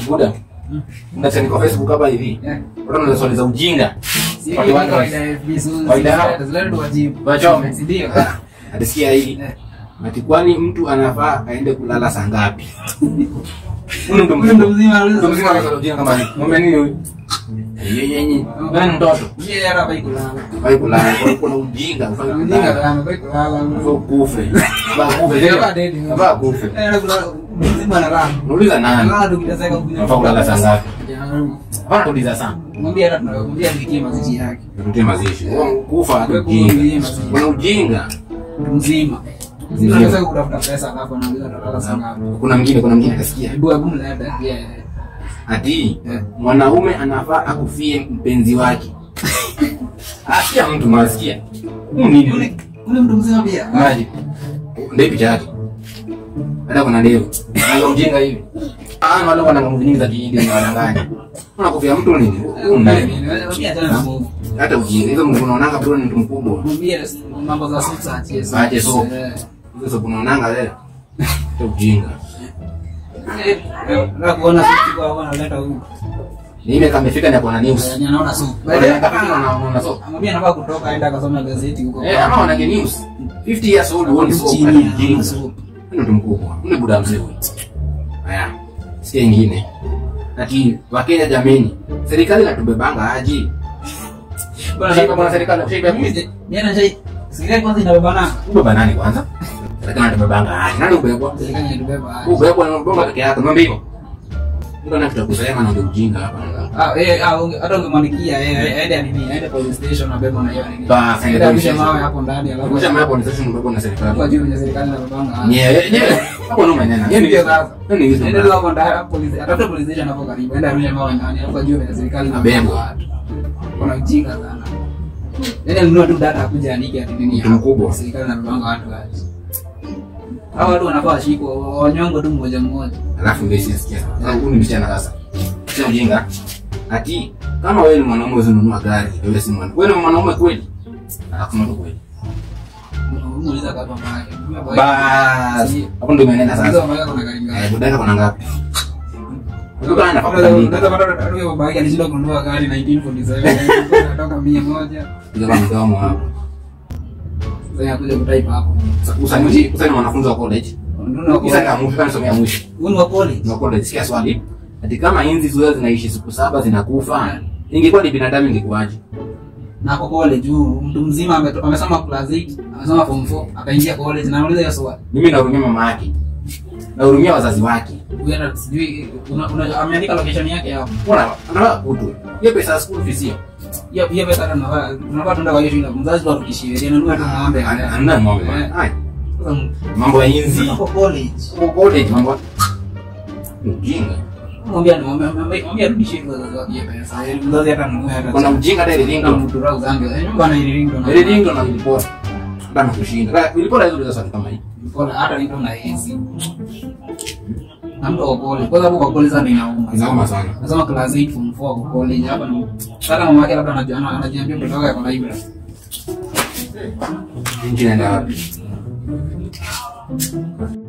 buda unachani kwa facebook hapa hivi Eh. watu wanauliza swali za ujinga Si Wale watu- kawaida ya FB, so- Kawaida yao. zilete- zilete tuwajibu. Wachome. Si ndio? atisikia hii Eh. ati kwani mtu anafaa aende kulala saa ngapi Huyu mtu Huyu ndo mzima mzima, mtu mzima anasema ujinga kama hii ng'ombe nini huyu yenyenye wewe ni mtoto Mimi hata hapa kulala. Fai kulala kwa kuna ujinga ufanye Mjinga kulala sana, hapa kulala. Ufo kufe ba kufe Hapa tena dedi. ba kufe Eh, na kulala. Mzima analala. unauliza nani Analala tu kiteseka kuja. Unafaa kulala saa ngapi Ya, hapana tuuliza sana Mwambie hata tunamwambia nikie mazishi yake. tutie mazishi Wewe kufa hata Wewe ujinga kufa. kuna ujinga Mtu mzima. Mzima. Unaweza kutafuta pesa alafu anauliza atalala saa ngapi. kuna mwingine kuna mwingine akasikia Hebu hebu mlete. Yeah. ati Eh. mwanaume anafaa akufie mpenzi wake asikia mtu masikia Huu nini Ule ule mtu mzima pia. maji ndio picha yake hata kuna ndevu ndio ujinga hivi ah wale wana nguvu nyingi za kihindi na wananganya unakufia mtu nini Huu nani Mwambie achana na Mungu. hata ujinga hizo mtu unaonanga bro ni mtu mkubwa Mwambie mambo za sasa achie. Aache soap. Eh. hizo sababu unaonanga wewe hata ujinga Eh, eh, na kuona sisi kwa wanaleta huko. ni ile kama imefika ni kwa news Yaani anaona supu. Wale akafika na unaona so Amwambia anafaa kutoka aenda akasoma gazeti huko. eh ama wanage news 50 years old woni so Chini ya ujinga supu. Huyu mtu mkubwa ule buda mzee huyu haya sikia ingine ati wakenya jameni serikali inatubebanga aji Shika bwana serikali shika mimi Jana chai. Serikali kwanza inabebana. ubeba nani kwanza serikali inatubebanga aji nani ubebwa Serikali inatubeba. ubebwa na bomba peke yake ngombe hivyo ndio na kitu kusema na ndio ujinga hapa Ah, eh, ah, unge- hata ungemwandikia eh, eh, aende nini, aende police station abebe na hiyo nini. Basi, aende Aende police arushe station. mawe hapo ndani alafu. kisha mambo ni sasa mbebwa na Kwa serikali juu ya serikali inabebanga. nyewe nyewe hapo ndo maneno Hiyo ndio sasa. ndio hizo Aende tu hapo ndani police, atafuta police station hapo karibu. Aende arushe mawe ndani alafu juu ya serikali Abebwa. inabebanga watu. Kuna ujinga sana. Yaani alinunua tu data akuja andike ati nini. Mtu mkubwa. Serikali inabebanga watu waje. Hao watu wanafaa washikwe, wanyongwe tu mmoja mmoja. alafu ndio sisikia huyu ni msichana sasa sio ujinga ati kama wewe ni mwanaume uzinunua gari wewe si mwanaume wewe ni mwanaume kweli akasema tu kweli Muuliza kama mama. basi hapo ndio imenena Sasa sasa mama kuna gari eh ngapi? budaka kuna ngapi Ndio kana napata nini alishinda kununua gari 1947 natoka mia moja ndio kama mdomo hapo sasa akuja kutaipa hapo usani usani mwanafunzi wa college Nunua usani kwa- amusha kana somea mwisho Uni wa college na college sikia swali ati kama inzi zote zinaishi siku saba zinakufa ingekuwa ni binadamu ingekuwaje na kwa college juu mtu mzima ameto- amesoma class 8 amesoma form 4 akaingia college na nauliza hiyo swali mimi nahurumia mama yake nahurumia wazazi wake huyu hata sijui una- una- ameandika location yake hapo Mbona anataka kutu hiyo pesa ya school fees hiyo hiyo hiyo pesa hata tunafaa tunafaa tuenda kwa hiyo shule mzazi tu arudishie yeye anunua tu ng'ombe haya Hamna ng'ombe bwana. Eh. Hai, Sasa mambo ya inzi kwa college Huko college mambo ujinga mwambie mwambie mwambie arudishie tu wazazi wake hiyo pesa Yaani mzazi hata anunue hata kuna ujinga hata ile Ndo ringo mtura uzange. Eh, nyumba na ile ringtone. ile ringo na ilipora hata nakushinda Sasa, ilipora hizo swali kama hii Pole, hata ringtone na hizi. Na mtu wa college. Kwanza hapo kwa college sana inauma. inauma sana Nasema class 8 form 4 kwa college hapa ni hata mama yake labda anajua ana- anajiambia mtoto wake ako library. nchi inaenda wapi